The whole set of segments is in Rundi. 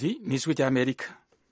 iri ni ijwi ry'amerika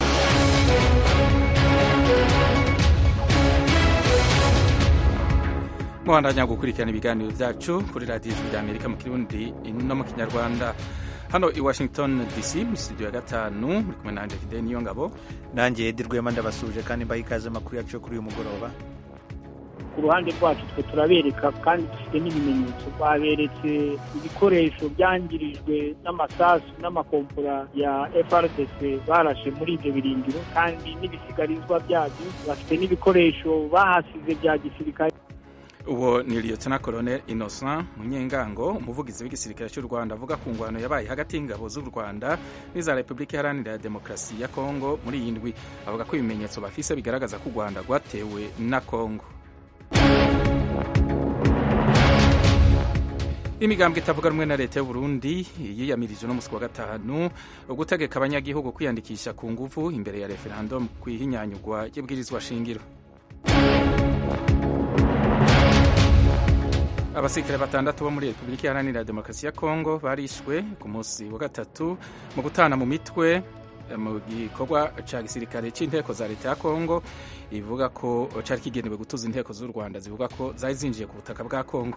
muhandanya gukurikirana ibiganiro byacu kuri radiyo ijwi ry'amerika mu kirundi no mu kinyarwanda hano i washington dc mu studio ya gatanu muri kumwe nanjye fide niyo ngabo nanjye edi rwema ndabasuje kandi mbaha ikaze amakuru yacu yo kuri uyu mugoroba ku ruhande rwacu twe turabereka kandi dufite n'ibimenyetso baberetse ibikoresho byangirijwe n'amasasu n'amakompora ya frdc barashe muri ibyo birindiro kandi n'ibisigarizwa byabyo bafite n'ibikoresho bahasize bya gisirikare uwo ni liyotona colonel innocent munyengango umuvugizi w'igisirikare cy'u rwanda avuga ku ngwano yabaye hagati y'ingabo z'u rwanda n'iza repubulika iharanira demokarasi ya kongo muri iyi ndwi avuga ko ibimenyetso bafise bigaragaza ko u rwanda rwatewe na kongo imigambwe itavuga rumwe na leta y'uburundi yiyamirije no musi wa gatanu gutegeka abanyagihugu kwiyandikisha ku nguvu imbere ya referendum ku ihinyanyugwa ry'ibwirizwa shingiro abasirikare batandatu bo muri repubulika iharanira demokarasi ya kongo barishwe ku munsi wa gatatu mu gutana mu mitwe mu gikorwa cya gisirikare cy'inteko za leta ya kongo ivuga ko cyari kigenewe gutuza inteko z'u rwanda zivuga ko zari zinjiye ku butaka bwa kongo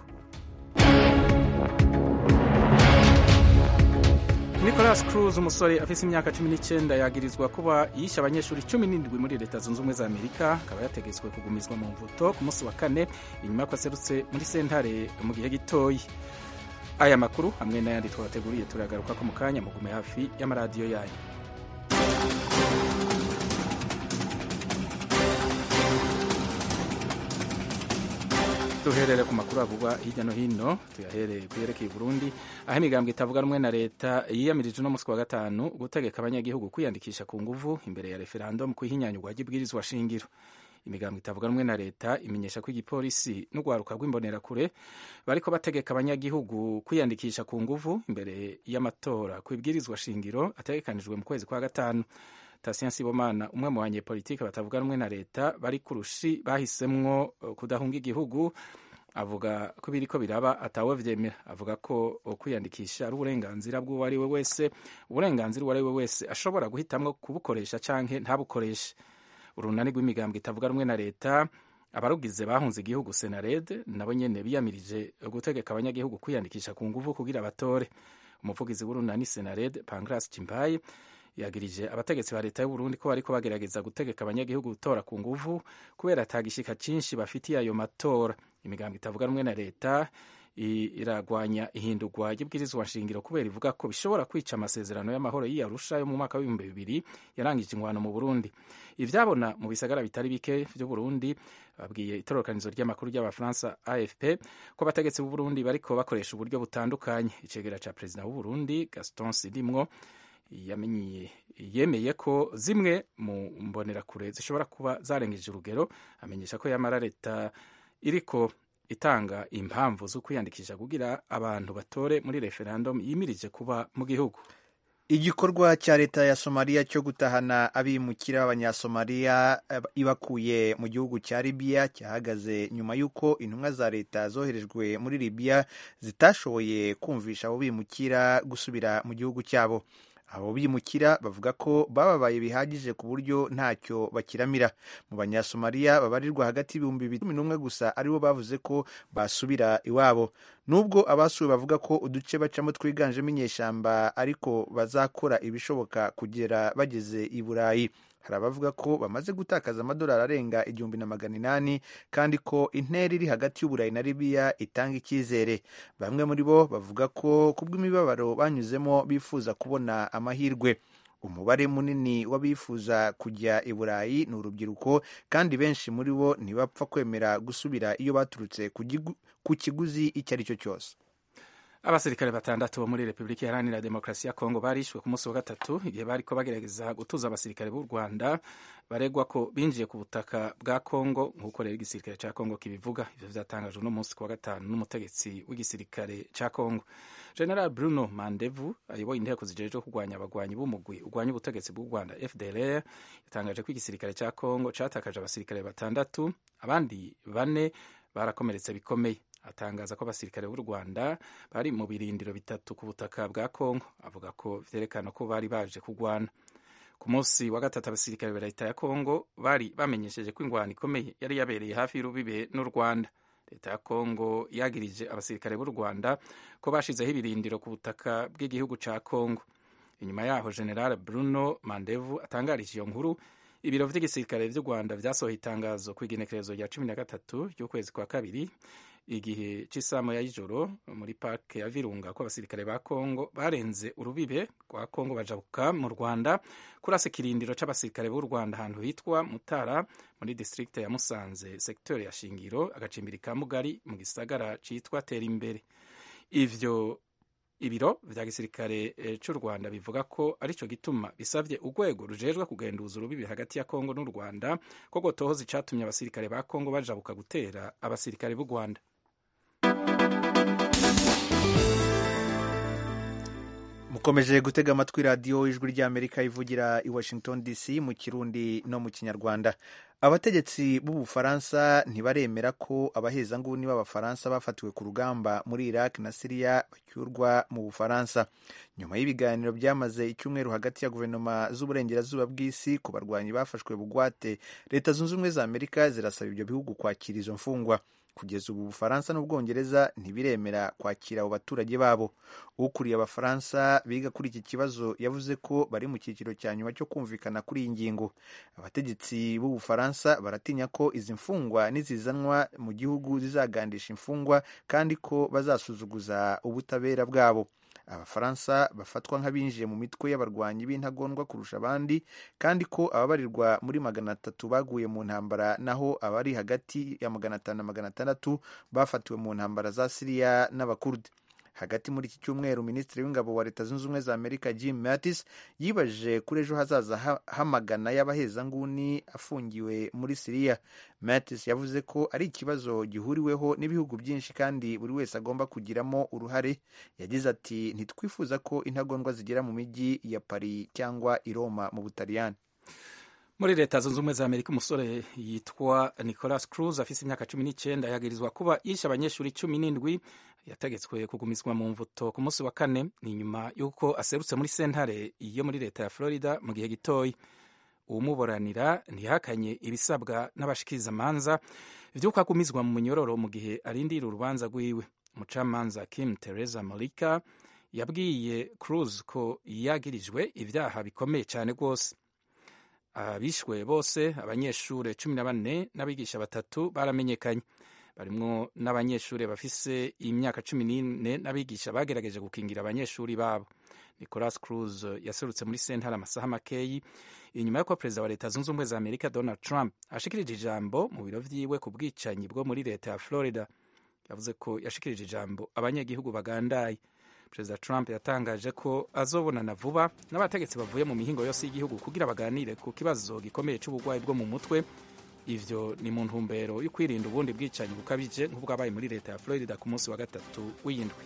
nicolas cruz umusore afite imyaka cumi n'icyenda yagirizwa kuba yishe abanyeshuri cumi n'indwi muri leta zunze ubumwe za amerika akaba yategetswe kugumizwa mu mvuto ku munsi wa kane inyuma y'uko aserutse muri sentare mu gihe gitoya aya makuru hamwe n'ayandi twabateguriye turagaruka ko mu kanya mugume hafi y'amaradiyo yanyu duherere ku makuru avugwa hirya no hino tuyahereye ku yerekeye Burundi aho imigambwe itavuga rumwe na leta yiyamirije uno munsi wa gatanu gutegeka abanyagihugu kwiyandikisha ku nguvu imbere ya referendum ku ihinyanyugwa ry'ibwirizwa shingiro imigambwe itavuga rumwe na leta imenyesha ko igipolisi n'urwaruka rw'imbonerakure bariko bategeka abanyagihugu kwiyandikisha ku nguvu imbere y'amatora ku ibwirizwa shingiro ategekanijwe mu kwezi kwa gatanu Tatien Sibomana umwe mu banyepolitike batavuga rumwe na leta bari kurushi bahisemwo kudahunga igihugu avuga ko biriko biraba atawe vyemera avuga ko kwiyandikisha ari uburenganzira bw'uwo ari we wese uburenganzira uwo ari we wese ashobora guhitamwo kubukoresha canke ntabukoreshe urunani rw'imigambwe itavuga rumwe na leta abarugize bahunze igihugu senared nabo nyene biyamirije gutegeka abanyagihugu kwiyandikisha ku nguvu kugira batore umuvugizi w'urunani senared pancras chimbaye yagirije abategetsi ba leta y'uburundi ko bariko bagerageza gutegeka abanyagihugu gutora ku nguvu kubera atagishika cinshi bafitiye ayo matora imigambo itavuga rumwe na leta iragwanya ihindurwa ry'ibwirizwa nshingiro kubera ivuga ko bishobora kwica amasezerano y'amahoro y'iyarusha yo mu mwaka w'ibihumbi bibiri yarangije ingwano mu burundi ivyabona mu bisagara bitari bike vy'uburundi babwiye itororokanizo ry'amakuru ry'abafaransa afp ko abategetsi b'uburundi bariko bakoresha uburyo butandukanye icegera ca perezida w'uburundi gaston sidimwo yemeye ko zimwe mu mbonerakure zishobora kuba zarengeje urugero amenyesha ko yamara leta iriko itanga impamvu zo kwiyandikisha kugira abantu batore muri referendum yimirije kuba mu gihugu igikorwa cya leta ya somaliya cyo gutahana abimukira b'abanyasomaliya ibakuye mu gihugu cya libiya cyahagaze nyuma y'uko intumwa za leta zoherejwe muri libiya zitashoboye kumvisha abo bimukira gusubira mu gihugu cyabo abo bimukira bavuga ko bababaye bihagije ku buryo ntacyo bakiramira mu banyasomaliya babarirwa hagati y'ibihumbi bibiri cumi n'umwe gusa aribo bavuze ko basubira iwabo nubwo abasuwe bavuga ko uduce bacamo twiganjemo inyeshyamba ariko bazakora ibishoboka kugera bageze i burayi hari abavuga ko bamaze gutakaza amadolari arenga igihumbi na magana inani kandi ko intera iri hagati y'uburayi na libiya itanga icyizere bamwe muri bo bavuga ko kubw'imibabaro banyuzemo bifuza kubona amahirwe umubare munini w'abifuza kujya i burayi ni urubyiruko kandi benshi muri bo ntibapfa kwemera gusubira iyo baturutse ku kiguzi icyo ari cyo cyose abasirikare batandatu bo muri repubulika iharanira demokarasi ya kongo barishwe ku munsi wa gatatu igihe bariko bagerageza gutuza abasirikare b'u rwanda baregwa ko binjiye ku butaka bwa kongo nk'uko rero igisirikare cya kongo kibivuga ivyo vyatangajwe uno munsi ku wa gatanu n'umutegetsi w'igisirikare cya kongo general bruno mandevu ayoboye inteko zijejwe kurwanya abagwanyi b'umugwi urwanya ubutegetsi bw'u rwanda fdlr yatangaje ko igisirikare cya kongo catakaje abasirikare batandatu abandi bane barakomeretse bikomeye atangaza ko abasirikare b'u rwanda bari mu birindiro bitatu ku butaka bwa kongo avuga ko vyerekana ko bari baje kugwana ku munsi wa gatatu abasirikare ba leta ya kongo bari bamenyesheje ko ingwano ikomeye yari yabereye hafi y'urubibe n'u rwanda leta ya kongo yagirije abasirikare b'u rwanda ko bashizeho ibirindiro ku butaka bw'igihugu ca kongo inyuma yaho general bruno mandevu atangarije iyo nkuru ibiro vy'igisirikare vy'u rwanda vyasohoye itangazo ku igenekerezo rya cumi na gatatu ry'ukwezi kwa kabiri igihe cy'isamu ya y'ijoro muri parike ya virunga ko abasirikare ba kongo barenze urubibe rwa kongo bajabuka mu rwanda kurasa ikirindiro c'abasirikare b'u rwanda ahantu hitwa mutara muri district ya musanze sektori ya shingiro agacimbiri ka mugari mu gisagara citwa tera imbere ivyo ibiro vya gisirikare e, c'u rwanda bivuga ko arico gituma bisavye urwego rujejwe kugenduza urubibi hagati ya kongo n'u rwanda ko gotohoza icatumye abasirikare ba kongo bajabuka gutera abasirikare b'u rwanda mukomeje gutega amatwi radiyo ijwi ry'amerika ivugira i washington dc mu kirundi no mu kinyarwanda abategetsi b'ubufaransa ntibaremera ko abahezanguni b'abafaransa bafatiwe ku rugamba muri iraq na siriya bacyurwa mu bufaransa nyuma y'ibiganiro byamaze icyumweru hagati ya guverinoma z'uburengerazuba bw'isi ku barwanyi bafashwe bugwate leta zunze ubumwe za amerika zirasaba ibyo bihugu kwakira izo mfungwa kugeza ubu ubufaransa n'ubwongereza ntibiremera kwakira abo baturage babo ukuriye abafaransa biga kuri iki kibazo yavuze ko bari mu cyiciro cya nyuma cyo kumvikana kuri iyi ngingo abategetsi b'ubufaransa baratinya ko izi mfungwa nizizanwa mu gihugu zizagandisha imfungwa kandi ko bazasuzuguza ubutabera bwabo abafaransa bafatwa nk'abinjiye mu mitwe y'abarwanyi b'intagondwa kurusha abandi kandi ko ababarirwa muri magana atatu baguye mu ntambara naho abari hagati ya magana atanu na magana atandatu bafatiwe mu ntambara za siriya n'abakurdi hagati muri iki cyumweru minisitiri w'ingabo wa leta zunze ubumwe za amerika jim mattis yibajije kuri ejo hazaza hamagana y'abahezanguni afungiwe muri siriya mattis yavuze ko ari ikibazo gihuriweho n'ibihugu byinshi kandi buri wese agomba kugiramo uruhare yagize ati ntitwifuza ko intagondwa zigera mu mijyi ya paris cyangwa i roma mu butaliyani muri leta zunze ubumwe za amerika umusore yitwa nicolas cruz afise imyaka cumi n'icyenda yagirizwa kuba yishe abanyeshuri cumi n'indwi yategetswe kugumizwa mu mvuto ku munsi wa kane ni nyuma y'uko aserutse muri sentare yo muri leta ya florida mu gihe gitoyi uwumuburanira ntihakanye ibisabwa n'abashikirizamanza vy'uko agumizwa mu munyororo mu gihe arindira urubanza rwiwe umucamanza kim teresa molika yabwiye cruz ko yagirijwe ibyaha bikomeye cyane rwose abishwe bose abanyeshuri cumi na bane n'abigisha batatu baramenyekanye barimwo n'abanyeshuri bafise imyaka cumi n'ine n'abigisha bagerageje gukingira abanyeshuri babo nicolas cruz yaserutse muri sentare amasaha makeyi inyuma y'uko perezida wa leta zunze ubumwe za amerika donald trump ashikirije ijambo mu biro vyiwe ku bwicanyi bwo muri leta ya florida yavuze ko yashikirije ijambo abanyagihugu bagandaye perezida trump yatangaje ko azobonana vuba n'abategetsi bavuye mu mihingo yose y'igihugu kugira baganire ku kibazo gikomeye c'uburwayi bwo mu mutwe ivyo ni mu ntumbero yo kwirinda ubundi bwicanyi bukabije nk'ubwabaye muri leta ya florida ku munsi wa gatatu w'iyindwi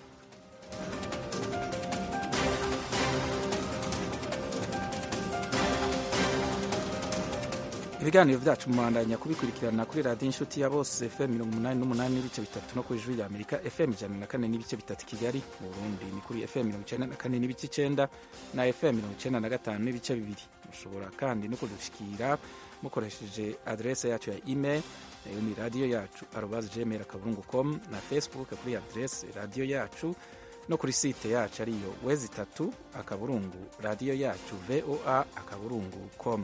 ibiganiro vyacu mubandanya kubikurikirana kuri radiyo inshuti ya bose fm mirongo umunani n'umunani n'ibice bitatu no kuri ijwi rya amerika fm ijana na kane n'ibice bitatu kigali mu burundi ni kuri fm mirongo icenda na kane n'ibice icenda na fm mirongo icenda na gatanu n'ibice bibiri mushobora kandi no kudushikira mukoresheje adrese yacu ya email nayo ni radiyo yacu arobaze gmail akaburungu com na facebook kuri adrese radiyo yacu no kuri site yacu ariyo wezi itatu akaburungu radiyo yacu voa akaburungu com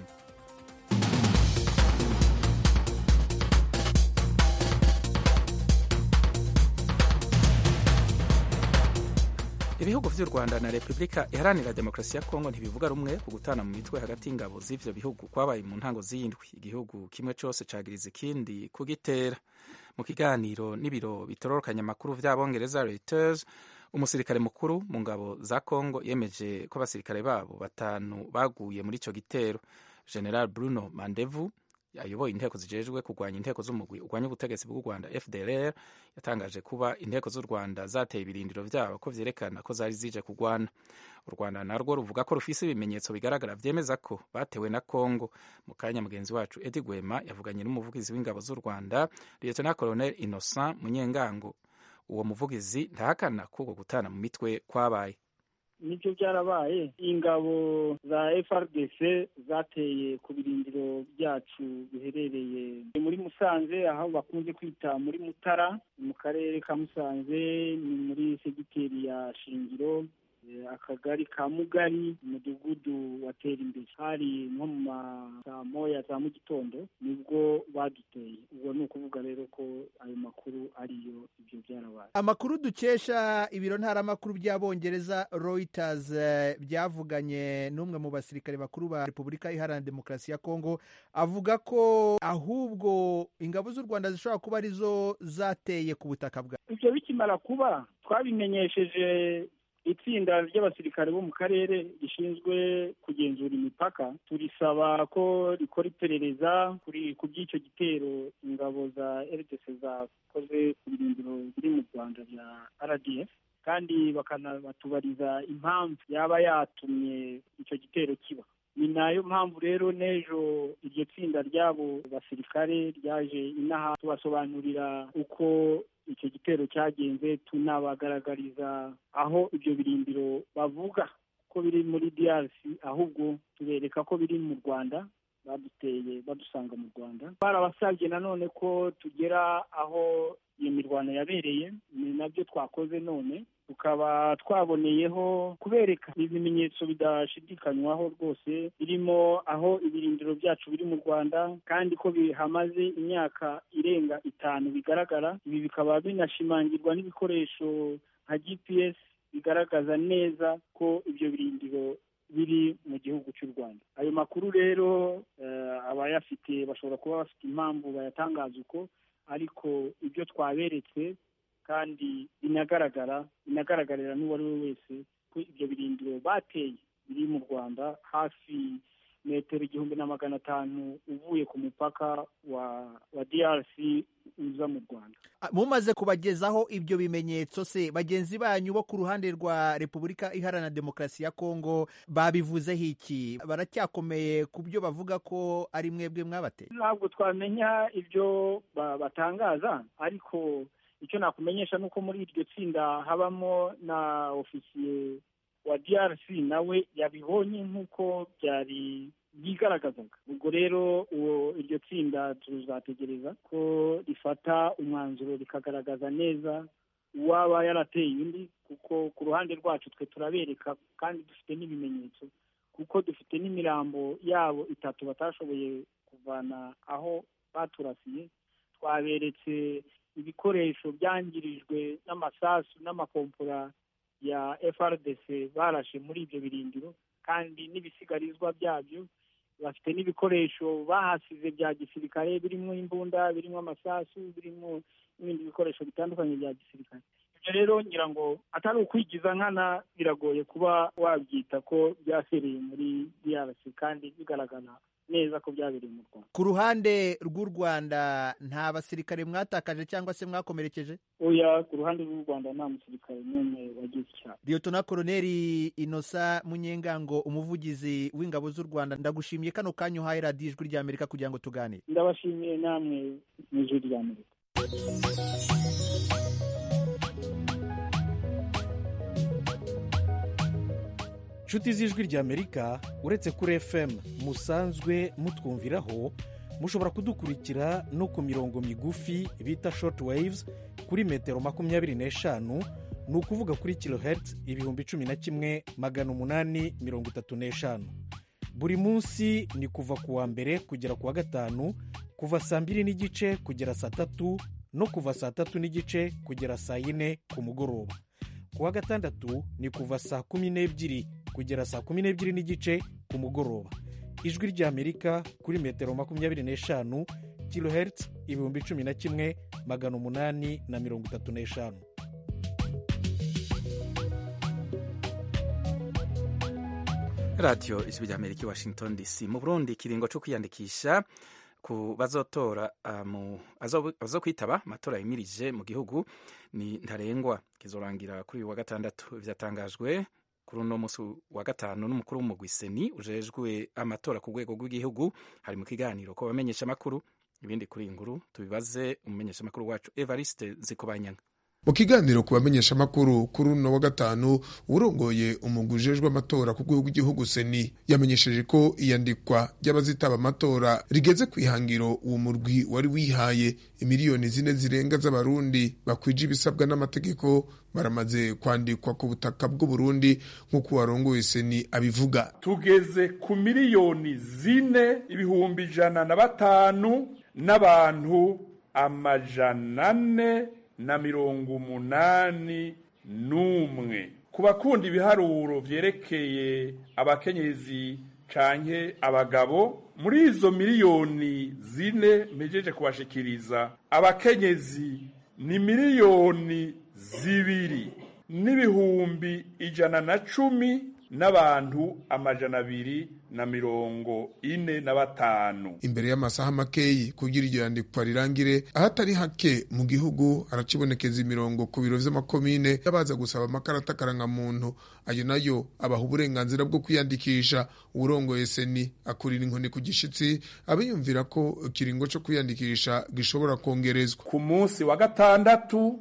ibihugu vy'u rwanda na repubulika iharanira demokarasi ya kongo ntibivuga rumwe ku gutana mu mitwe hagati y'ingabo z'ivyo bihugu kwabaye mu ntango z'indwi igihugu kimwe cose cagiriza ikindi kugitera mu kiganiro n'ibiro bitororokanya amakuru vy'abongereza reuters umusirikare mukuru mu ngabo za kongo yemeje ko abasirikare babo batanu baguye muri ico gitero general bruno mandevu ayoboye inteko zijejwe kurwanya inteko z'umugwi urwanya ubutegetsi bw'u rwanda fdrr yatangaje kuba inteko z'u rwanda zateye ibirindiro vyabo ko vyerekana ko zari zije kurwana u rwanda narwo ruvuga ko rufise ibimenyetso bigaragara vyemeza ko batewe na congo mu kanya mugenzi wacu edi gwema yavuganye n'umuvugizi w'ingabo z'u rwanda lieutenant colonel innocent munyengango uwo muvugizi ntahakana kuko gutana mu mitwe kwabaye nibyo byarabaye ingabo za FRDC zateye ku birindiro byacu biherereye muri Musanze aho bakunze kwita muri Mutara mu karere ka Musanze ni muri segiteri ya Shingiro akagari ka mugari umudugudu watera imbere hari nko mu saa moya za mu gitondo nibwo baduteye ubwo ni ukuvuga rero ko ayo makuru ariyo ibyo byarabaye amakuru dukesha ibiro ntaramakuru by'abongereza Reuters byavuganye n'umwe mu basirikare bakuru ba repubulika iharanira demokarasi ya kongo avuga ko ahubwo ingabo z'u rwanda zishobora kuba arizo zateye ku butaka bwa ibyo bikimara kuba twabimenyesheje itsinda ry'abasirikare bo mu karere rishinzwe kugenzura imipaka turisaba ko rikora iperereza ku by'icyo gitero ingabo za rdc zakoze ku birindiro biri mu rwanda bya rdf kandi bakanabatubariza impamvu yaba yatumye icyo gitero kiba ni nayo mpamvu rero n'ejo iryo tsinda ry'abo basirikare ryaje inaha tubasobanurira uko icyo gitero cyagenze tunabagaragariza aho ibyo birindiro bavuga ko biri muri DRC ahubwo tubereka ko biri mu Rwanda baduteye badusanga mu Rwanda barabasabye nanone ko tugera aho iyo mirwano yabereye ni nabyo twakoze none tukaba twaboneyeho kubereka ibimenyetso bidashidikanywaho rwose birimo aho ibirindiro byacu biri mu rwanda kandi ko bihamaze imyaka irenga itanu bigaragara ibi bikaba binashimangirwa n'ibikoresho nka gps bigaragaza neza ko ibyo birindiro biri mu gihugu cy'u rwanda ayo makuru rero abayafite bashobora kuba bafite impamvu bayatangaza uko ariko ibyo twaberetse kandi binagaragara binagaragarira n'uwo ari we wese ko ibyo birindiro bateye biri mu rwanda hafi metero igihumbi na magana atanu uvuye ku mupaka wa wa DRC uza mu Rwanda mumaze kubagezaho ibyo bimenyetso se bagenzi banyu bo ku ruhande rwa Repubulika Iharanira Demokarasi ya Kongo babivuzeho iki baracyakomeye ku byo bavuga ko ari mwebwe mwabateye ntabwo twamenya ibyo batangaza ariko icyo nakumenyesha ni uko muri iryo tsinda habamo na ofisiye wa DRC nawe yabibonye nk'uko byari byigaragazaga ubwo rero uwo iryo tsinda tuzategereza ko rifata umwanzuro rikagaragaza neza uwaba yarateye undi kuko ku ruhande rwacu twe turabereka kandi dufite n'ibimenyetso kuko dufite n'imirambo yabo itatu batashoboye kuvana aho baturasiye twaberetse ibikoresho byangirijwe n'amasasu n'amakompora ya FRDC barashe muri ibyo birindiro kandi n'ibisigarizwa byabyo bafite n'ibikoresho bahasize bya gisirikare birimo imbunda birimo amasasu birimo n'ibindi bikoresho bitandukanye bya gisirikare ibyo rero ngira ngo atari ukwigiza nkana biragoye kuba wabyita ko byasereye muri DRC kandi bigaragara neza ko byabereye mu Rwanda ku ruhande rw'u Rwanda nta basirikare mwatakaje cyangwa se mwakomerekeje oya ku ruhande rw'u Rwanda nta musirikare n'umwe wagize icyaha Liyotona Koloneli Inosa Munyengango umuvugizi w'ingabo z'u Rwanda ndagushimiye kano kanya uhaye radiyo ijwi ry'Amerika kugira ngo tuganire ndabashimiye namwe mu ijwi ry'Amerika inshuti z'ijwi ry'amerika uretse kuri fm musanzwe mutwumviraho mushobora kudukurikira no ku mirongo migufi bita short waves kuri metero makumyabiri n'eshanu ni ukuvuga kuri kilohertz ibihumbi cumi na kimwe magana umunani mirongo itatu n'eshanu buri munsi ni kuva ku wa mbere kugera ku wa gatanu kuva saa mbiri n'igice kugera saa tatu no kuva saa tatu n'igice kugera saa yine ku mugoroba ku wa gatandatu ni kuva saa kumi n'ebyiri kugera saa kumi n'ebyiri n'igice ku mugoroba ijwi ry'amerika kuri metero makumyabiri n'eshanu kilohertz ibihumbi cumi na kimwe magana umunani na mirongo itatu n'eshanu radiyo ijwi ry'amerika i washington dc mu burundi ikiringo cyo kwiyandikisha ku bazotora bazo kwitaba amatora yimirije mu gihugu ni ntarengwa kizorangira kuri uyu wa gatandatu byatangajwe kuri uno munsi wa gatanu n'umukuru w'umugwiseni ujejwe amatora ku rwego rw'igihugu hari mu kiganiro ko bamenyesha amakuru ibindi kuri iyi nkuru tubibaze umumenyesha amakuru wacu evariste nzikobanyanga mu kiganiro ku bamenyesha amakuru kuri uno wa gatanu urongoye umugwi ujejwe amatora ku rwego rw'igihugu seni yamenyesheje ko iyandikwa ry'abazitaba amatora rigeze ku ihangiro uwo murwi wari wihaye imiliyoni zine zirenga z'abarundi bakwije ibisabwa n'amategeko baramaze kwandikwa ku butaka bw'uburundi nk'uko warongoye seni abivuga tugeze ku miliyoni zine ibihumbi ijana na batanu n'abantu amajana ane na mirongo umunani n'umwe ku bakunda ibiharuro vyerekeye abakenyezi canke abagabo muri izo miliyoni zine mpejeje kubashikiriza abakenyezi ni miliyoni zibiri n'ibihumbi ijana na cumi n'abantu amajana abiri na mirongo ine na batanu imbere y'amasaha makeyi kugira iryo yandikwa rirangire ahatari hake mu gihugu haracibonekeza imirongo ku biro vy'amakomine y'abaza gusaba amakarata karangamuntu ayo nayo abaha uburenganzira bwo kwiyandikisha uwurongoye seni akurira inkoni ku gishitsi abiyumvira ko ikiringo co kwiyandikisha gishobora kongerezwa ku munsi wa gatandatu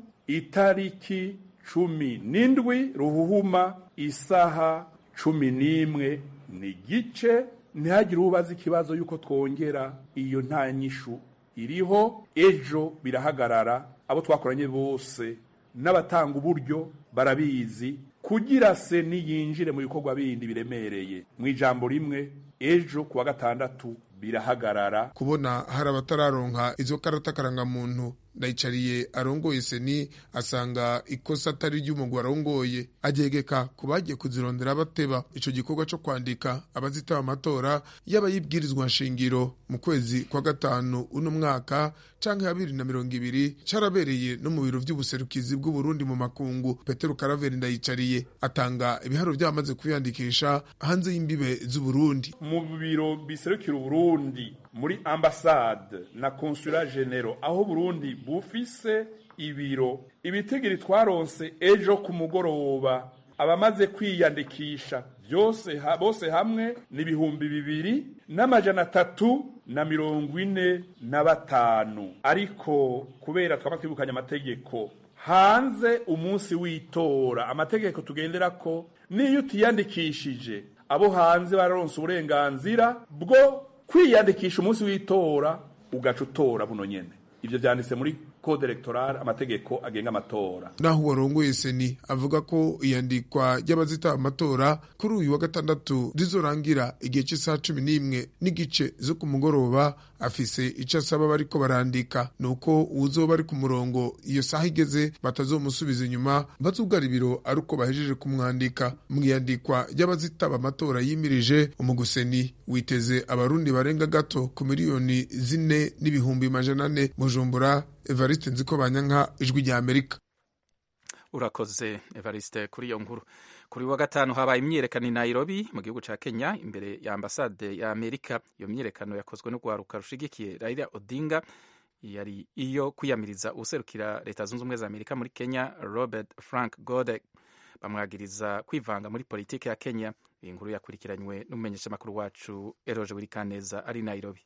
itariki cumi n'indwi ruhuhuma isaha cumi n'imwe ni gice ntihagire ubaza ikibazo y'uko twongera iyo nta nyishu iriho ejo birahagarara abo twakoranye bose n'abatanga uburyo barabizi kugira se niyinjire mu bikorwa bindi biremereye mu ijambo rimwe ejo kuwa gatandatu birahagarara kubona hari abatararonka izo karata karangamuntu ndayicariye arongoye seni asanga ikosa atari ry'umugwi arongoye agegeka ku bagiye kuzirondera bateba ico gikorwa co kwandika abazitaba amatora y'abayibwirizwa nshingiro mu kwezi kwa gatanu uno mwaka canke ya bibiri na mirongo ibiri carabereye no mu biro vy'ubuserukizi bw'uburundi mu makungu petero karaveri ndayicariye atanga ibiharuro vy'abamaze kwiyandikisha hanze y'imbibe z'uburundi mu biro biserukira uburundi muri ambasade na konsula genero aho burundi bufise ibiro ibitigiri twaronse ejo ku mugoroba abamaze kwiyandikisha byose ha, bose hamwe ni ibihumbi bibiri n'amajana atatu na mirongo ine na batanu ariko kubera twaba twibukanye amategeko hanze umunsi w'itora amategeko tugendera ko niyo utiyandikishije abo hanze bararonse uburenganzira bwo kwiyandikisha umunsi w'itora ugaca utora buno nyene ivyo vyanditse muri code electorale amategeko agenga amatora naho uwarongoye seni avuga ko iyandikwa ry'abazitaba amatora kuri uyu wa gatandatu rizorangira igihe cy'isaha cumi n'imwe n'igice zo ku mugoroba afise ico asaba bariko barandika nuko uwuzoba ari ku murongo iyo saha igeze batazomusubiza inyuma bazugara ibiro ari uko bahejeje kumwandika mu iyandikwa ry'abazitaba amatora yimirije umuguseni witeze abarundi barenga gato ku miliyoni zine n'ibihumbi majana ane bujumbura evariste nziko banyanka ijwi rya amerika urakoze evariste kuri iyo nkuru kuri wa gatanu habaye imyiyerekano i nairobi mu gihugu cya kenya imbere ya ambasade ya amerika iyo myiyerekano yakozwe n'urwaruka rushigikiye raila odinga yari iyo kwiyamiriza userukira leta zunze ubumwe za amerika muri kenya robert frank godek bamwagiriza kwivanga muri politiki ya kenya iyi nkuru yakurikiranywe n'umumenyeshamakuru wacu eroje wirikaneza ari nairobi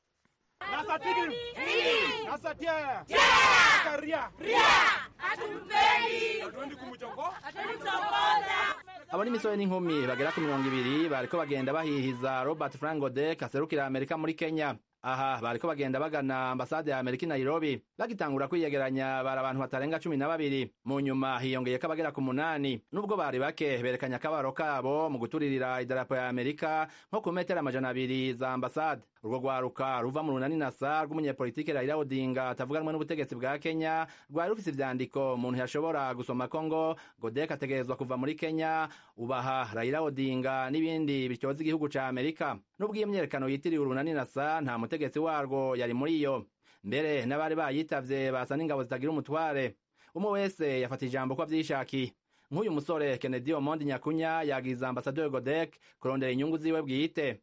abo ni imisore n'inkumi bagera ku mirongo ibiri bariko bagenda bahihiza robert frank godek aserukira amerika muri kenya aha bariko bagenda bagana ambasade ya amerika i nairobi bagitangura kwiyegeranya bari abantu batarenga cumi na babiri mu nyuma hiyongeyeko abagera ku munani nubwo bari bake berekanye akabaro kabo mu guturirira idarapo ya amerika nko ku metero amajana abiri za ambasade urwo rwaruka ruva mu runani nasa rw'umunyepolitike raila odinga atavuganwe n'ubutegetsi bwa kenya rwari rufise ivyandiko umuntu yashobora gusoma ko ngo godek ategerezwa kuva muri kenya ubaha raila odinga n'ibindi bityoza igihugu ca amerika nubwo iyo myerekano yitiriwe urunani nasa nta mutegetsi warwo yari muri iyo mbere n'abari bayitavye basa n'ingabo zitagira umutware umwe wese yafata ijambo ko avyishakiye nk'uyu musore kennedy omondi nyakunya yagiza ambasaderi godek kurondera inyungu ziwe bwite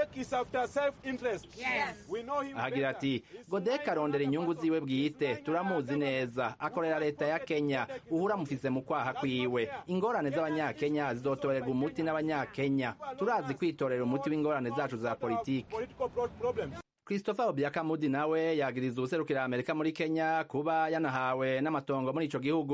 ahagira ati godek arondera inyungu ziwe bwite turamuzi neza akorera leta ya kenya uhura mufise mu kwaha kwiwe ingorane z'abanyakenya zizotorerwa umuti n'abanyakenya turazi kwitorera umuti w'ingorane zacu za politiki christopher obiakamudi nawe yagiriza ubuserukira amerika muri kenya kuba yanahawe n'amatongo muri ico gihugu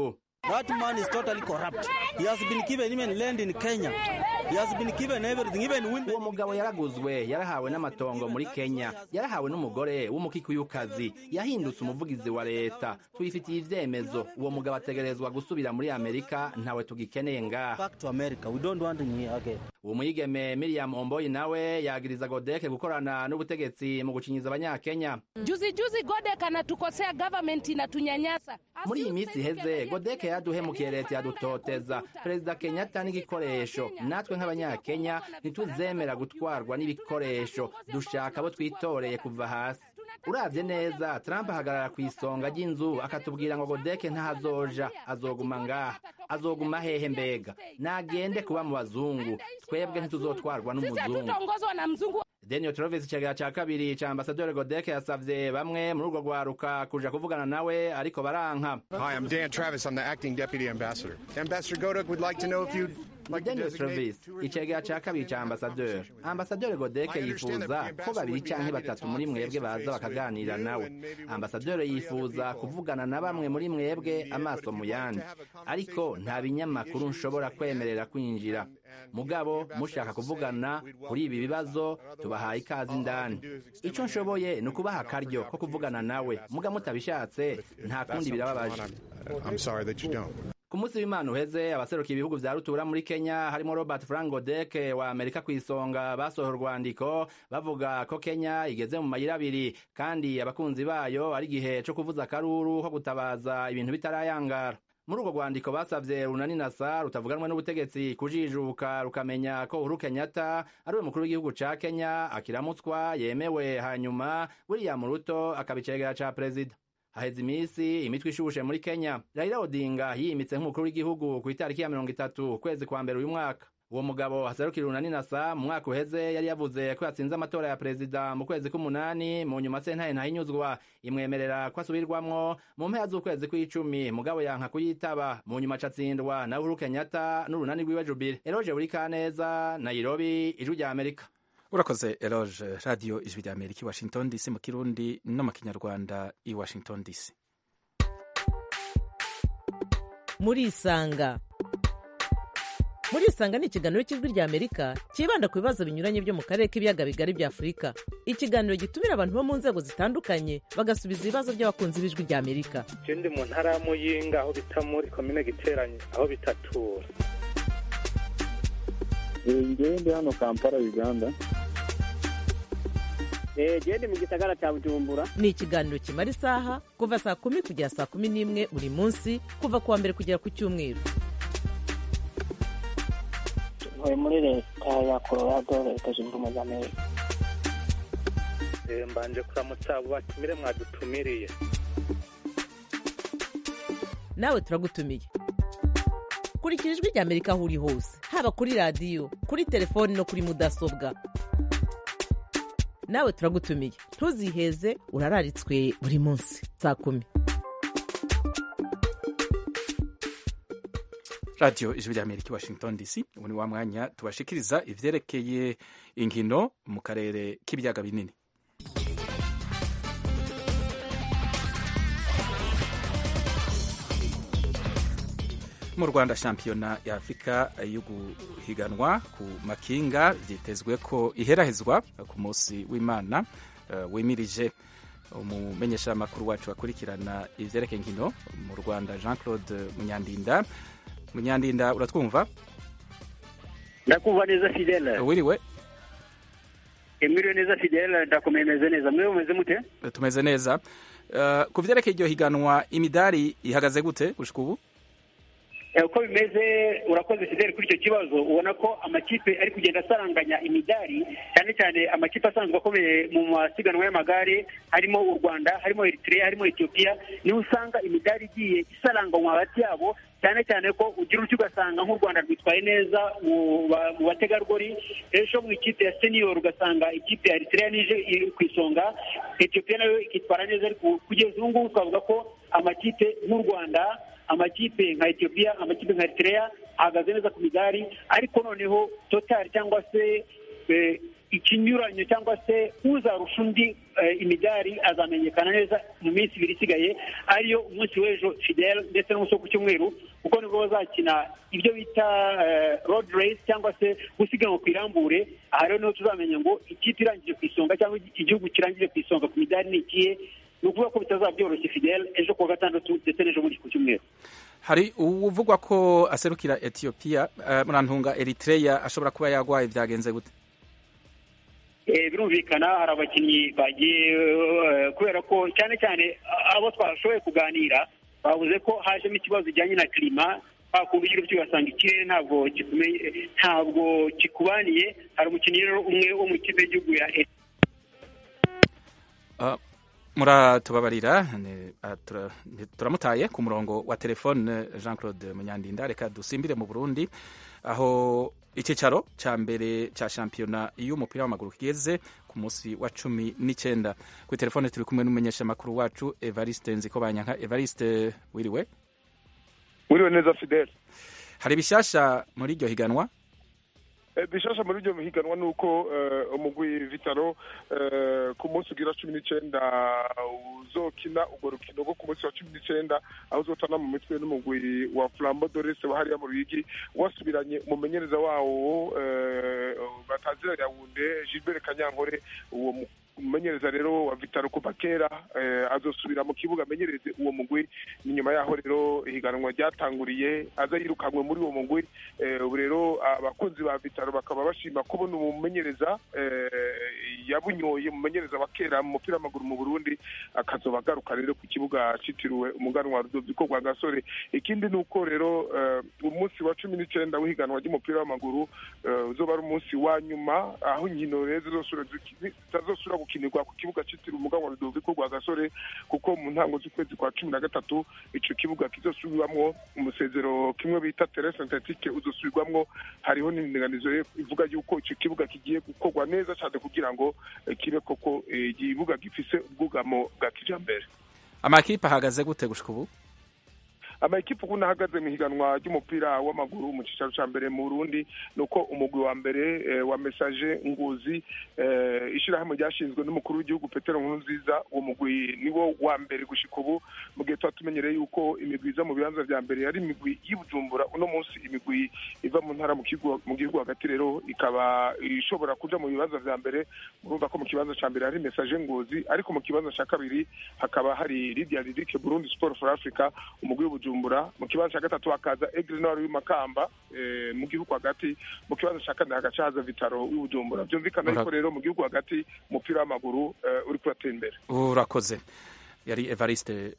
That man is totally corrupt. He has been given even land in Kenya. He has been given everything, even women. uwo mugabo yaraguzwe yarahawe n'amatongo muri kenya yarahawe n'umugore w'umukikuyukazi yahindutse umuvugizi wa leta twifitiye ivyemezo uwo mugabo ategerezwa gusubira muri amerika ntawe tugikeneye ngaha Back to America. We don't want him here again. uwo mwigeme miriam omboyi nawe yagiriza godeke gukorana n'ubutegetsi mu gucinyiza abanyakenya Juzi juzi Godek anatukosea, government inatunyanyasa. muri iyi minsi iheze godeke yaduhemukiye leta yadutoteza perezida kenyatta n'igikoresho natwe nk'abanyakenya ntituzemera gutwarwa n'ibikoresho dushaka abo twitoreye kuva hasi uravye neza trump ahagarara ku isonga ry'inzu akatubwira ngo godeke ntahazoja azoguma ngaha azoguma hehe mbega nagende kuba mu bazungu twebwe ntituzotwarwa Sisi n'umuzungu hatutaongozwa na mzungu. Daniel Travis icegera ca kabiri ca ambasaderi Godeke yasavye bamwe muri urwo rwaruka kuja kuvugana nawe ariko baranka Hi, I'm Dan Travis. I'm the acting deputy ambassador. Ambassador Godek would like to know if you'd like to Daniel designate Travis two or icegera ca kabiri ca ambasaderi ambasaderi Godeke yifuza ko babiri canke batatu muri mwebwe baza bakaganira nawe ambasaderi yifuza kuvugana na bamwe muri mwebwe amaso mu yandi ariko nta binyamakuru nshobora kwemerera kwinjira mugabo mushaka kuvugana kuri ibi bibazo tubahaye ikaze indani ico nshoboye ni ukubaha akaryo ko kuvugana nawe muga mutabishatse nta kundi birababaje I'm sorry that you don't. ku munsi w'imana uheze abaserukiye ibihugu vya rutura muri kenya harimo robert frank godek wa amerika ku isonga basohoye urwandiko bavuga ko kenya igeze mu mayira abiri kandi abakunzi bayo ari igihe co kuvuza akaruru ko gutabaza ibintu bitarayangara muri urwo rwandiko basavye runani nasa rutavuganwe n'ubutegetsi kujijuka rukamenya ko uhuru kenyatta ari we mukuru w'igihugu ca kenya akiramutswa yemewe hanyuma william ruto akabicegera ca perezida haheze iminsi imitwe ishushe muri kenya raila odinga yiyimitse nk'umukuru w'igihugu ku itariki ya mirongo itatu ukwezi kwa mbere uyu mwaka uwo mugabo haserukira urunani nasa mu mwaka uheze yari yavuze ko yatsinze amatora ya perezida mu kwezi k'umunani mu nyuma sentaye ntahinyuzwa imwemerera ko asubirwamwo mu mpera z'ukwezi kw'icumi mugabo yanka kuyitaba mu nyuma acatsindwa na uhuru kenyatta n'urunani rwiwe jubile eroje buri kaneza nairobi ijwi rya amerika urakoze eloge radiyo ijwi rya amerika i washington dc mu kirundi no mu kinyarwanda i washington dc murisanga murisanga ni ikiganiro cy'ijwi rya amerika cyibanda ku bibazo binyuranye byo mu karere k'ibiyaga bigari bya afurika ikiganiro gitumira abantu bo mu nzego zitandukanye bagasubiza ibibazo by'abakunzi b'ijwi rya amerika je ndi mu ntara ya muyinga aho bita muri komine giteranye aho bitatura ngewe ndi hano kampala uganda gende mu gisagara cya bujumbura ni ikiganiro kimara isaha kuva saa kumi kugera saa kumi n'imwe buri munsi kuva ku wa mbere kugera ku cyumweru ntuye muri leta ya colorado leta zunze ubumwe za amerika Eh, mbanje kuramutsa abo batumire mwadutumiriye nawe turagutumiye kurikira ijwi rya amerika aho uri hose haba kuri radiyo kuri telefoni no kuri mudasobwa nawe turagutumiye ntuziheze urararitswe buri munsi saa kumi radiyo ijwi rya amerika i washington dc ubu ni wa mwanya tubashikiriza ivyerekeye inkino mu karere k'ibiyaga binini mu rwanda shampiyona ya afurika yo guhiganwa ku makinga vyitezwe ko iherahezwa ku munsi w'imana uh, wimirije umumenyeshamakuru wacu akurikirana ivyerekeye inkino mu rwanda jean claude munyandinda munyandinda uratwumva ndakumva neza fidele wiriwe emiriyo neza fidele ndakomeye meze neza mwe mumeze mute tumeze neza uh, ku vyerekeye iryo higanwa imidari ihagaze gute gushika ubu Eh, uko bimeze urakoze fidele kuri icyo kibazo ubona ko amakipe ari kugenda asaranganya imidari cyane cyane amakipe asanzwe akomeye mu masiganwa y'amagare harimo u rwanda harimo eritrea harimo etiyopiya niho usanga imidari igiye isaranganywa hagati yabo cyane cyane ko ugira utyo ugasanga nk'u rwanda rwitwaye neza mu ba- mu bategarugori ejo mu ikipe ya senior ugasanga ikipe ya eritrea nije iri ku isonga etiyopiya nayo ikitwara neza ariko kugeza ubu ngubu twavuga ko amakipe nk'u rwanda amakipe nka etiyopiya amakipe nka eritrea ahagaze neza ku migari ariko noneho total cyangwa se eh, ikinyuranyo cyangwa se uzarusha undi eh, imidari azamenyekana neza mu minsi ibiri isigaye ariyo umunsi w'ejo fidel ndetse n'umunsi wo ku cyumweru kuko nibwo bazakina ibyo bita road race cyangwa se gusiganwa ku irambure aha rero niho tuzamenya ngo ikipe irangije ku isonga cyangwa igihugu kirangije ku isonga ku midari ni ikihe ni ukuvuga ko bitazaba byoroshye fidel ejo kuwa gatandatu ndetse n'ejo bundi ku cyumweru hari uvugwa ko aserukira etiyopiya murantunga eritreya ashobora kuba yarwaye byagenze gute birumvikana hari abakinnyi bagiye kubera ko cyane cyane abo twashoboye kuganira bavuze ko hajemo ikibazo kijyanye na kirima wakunda ugira utyo ugasanga ikirere ntabwo ntabwo kikubaniye hari umukinnyi rero umwe wo mu ikipe y'igihugu ya muratubabarira turamutaye ku murongo wa telefone jean claude munyandinda reka dusimbire mu burundi aho icyicaro cya mbere cya shampiyona y'umupira w'amaguru kigeze ku munsi wa cumi n'icyenda kuri telefone turi kumwe n'umumenyeshamakuru wacu evariste nziko banyanka evariste wiriwe wiriwe neza fidele hari ibishyashya muri iryo higanwa bishasha muri iryo higanwa ni uko umugwi vitaro ku munsi ugira cumi n'icyenda uzokina urwo rukino rwo ku munsi wa cumi n'icyenda aho uzotana mu mitwe n'umugwi wa flambo dorese wa hariya mu ruyigi wasubiranye umumenyereza wawo batazira yawunde gilbert kanyankore uwo umumenyereza rero wa vitaro kuva kera azosubira mu kibuga amenyereze uwo mugwi ni nyuma yaho rero ihiganwa ryatanguriye aza yirukanwe muri uwo mugwi ubu rero abakunzi ba vitaro bakaba bashima kubona umumenyereza yabunyoye umumenyereza wa kera mu mupira w'amaguru mu burundi akazoba agaruka rero ku kibuga cyitiriwe umuganwa rudoviko rwa gasore ikindi ni uko rero umunsi wa cumi n'icyenda w'ihiganwa ry'umupira w'amaguru uzoba ari umunsi wa nyuma aho inkino rero zitazosubira gukinirwa ku kibuga cyitiriwe umuganwa rudoviko rwa gasore kuko mu ntango z'ukwezi kwa cumi na gatatu icyo kibuga kizosubirwamwo umusezero kimwe bita tere sintetike uzosubirwamwo hariho n'indinganizo ivuga yuko icyo kibuga kigiye gukorwa neza cyane kugira ngo kibe koko ikibuga gifise ubwugamo bwa kijambere amakipe ahagaze gute gushika ubu amakipe ukuntu ahagaze mu higanwa ry'umupira w'amaguru mu cyicaro cya mbere mu burundi ni uko umugwi wa mbere wa mesaje nguzi ishyirahamwe ryashinzwe n'umukuru w'igihugu petero nkurunziza uwo mugwi niwo wa mbere gushika ubu mu gihe tuba tumenyereye yuko imigwi iza mu bibanza bya mbere yari imigwi y'ibujumbura uno munsi imigwi iva mu ntara mu gihugu hagati rero ikaba ishobora kuja mu bibanza bya mbere murumva ko mu kibanza cya mbere hari mesaje nguzi ariko mu kibanza cya kabiri hakaba hari lidia lidike burundi sport for africa umugwi w'ibujumbura bujumbura mu kibanza cya gatatu hakaza egre nord w'imakamba mu gihugu hagati mu kibanza cya kane hagaca haza vitaro w'ibujumbura byumvikana yuko rero mu gihugu hagati umupira w'amaguru uri kuratera imbere urakoze yari evariste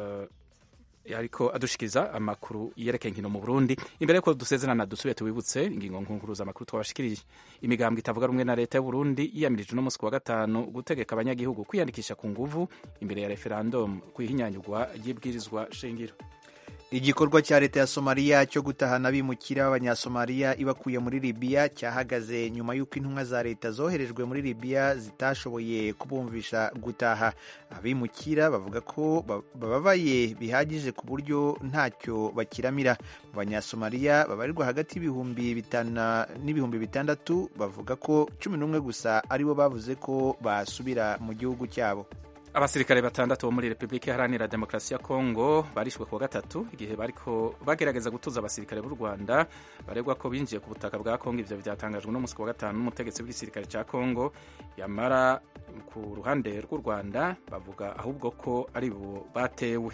ariko adushikiriza amakuru yerekeye inkino mu burundi imbere yuko dusezerana dusubiye tubibutse ingingo nkunkuruza amakuru twabashikirije imigambwe itavuga rumwe na leta y'uburundi yiyamirije uno munsi wa gatanu gutegeka abanyagihugu kwiyandikisha ku nguvu imbere ya referendum ku ihinyanyurwa ry'ibwirizwa shingiro igikorwa cya leta ya somaliya cyo gutahana abimukira b'abanyasomaliya ibakuye muri libiya cyahagaze nyuma y'uko intumwa za leta zoherejwe muri libiya zitashoboye kubumvisha gutaha abimukira bavuga ko bababaye bihagije ku buryo ntacyo bakiramira mu banyasomaliya babarirwa hagati y'ibihumbi bitanu n'ibihumbi bitandatu bavuga ko cumi n'umwe gusa aribo bavuze ko basubira mu gihugu cyabo abasirikare batandatu bo muri repubulika iharanira demokarasi ya kongo barishwe kuwa gatatu igihe bariko bagerageza gutuza abasirikare b'u rwanda baregwa ko binjiye ku butaka bwa kongo ivyo vyatangajwe no musi wa gatanu n'umutegetsi w'igisirikare ca kongo yamara ku ruhande rw'u rwanda bavuga ahubwo ko ari bo batewe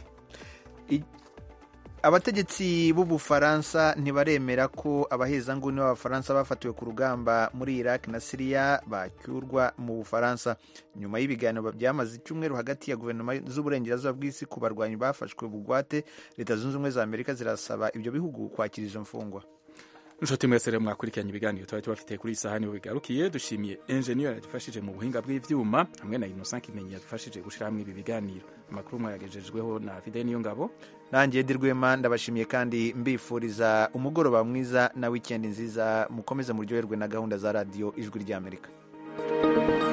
abategetsi b'ubufaransa ntibaremera ko abahezanguni b'abafaransa bafatiwe ku rugamba muri iraq na siriya bacyurwa mu bufaransa nyuma y'ibiganiro byamaze icyumweru hagati ya guverinoma z'uburengerazuba bw'isi ku barwanyi bafashwe bugwate leta zunze ubumwe za amerika zirasaba ibyo bihugu kwakira izo mfungwa inshuti mwese rero mwakurikiranye ibiganiro tuba tubafitiye kuri iyi saha niho bigarukiye dushimiye enjeniyeri yadufashije mu buhinga bw'ibyuma hamwe na innocent kimenyi yadufashije gushyira hamwe ibi biganiro amakuru mwayagejejweho na fide niyo ngabo nanjye dirwema ndabashimiye kandi mbifuriza umugoroba mwiza na wikendi nziza mukomeze muryoherwe na gahunda za radiyo ijwi ry'amerika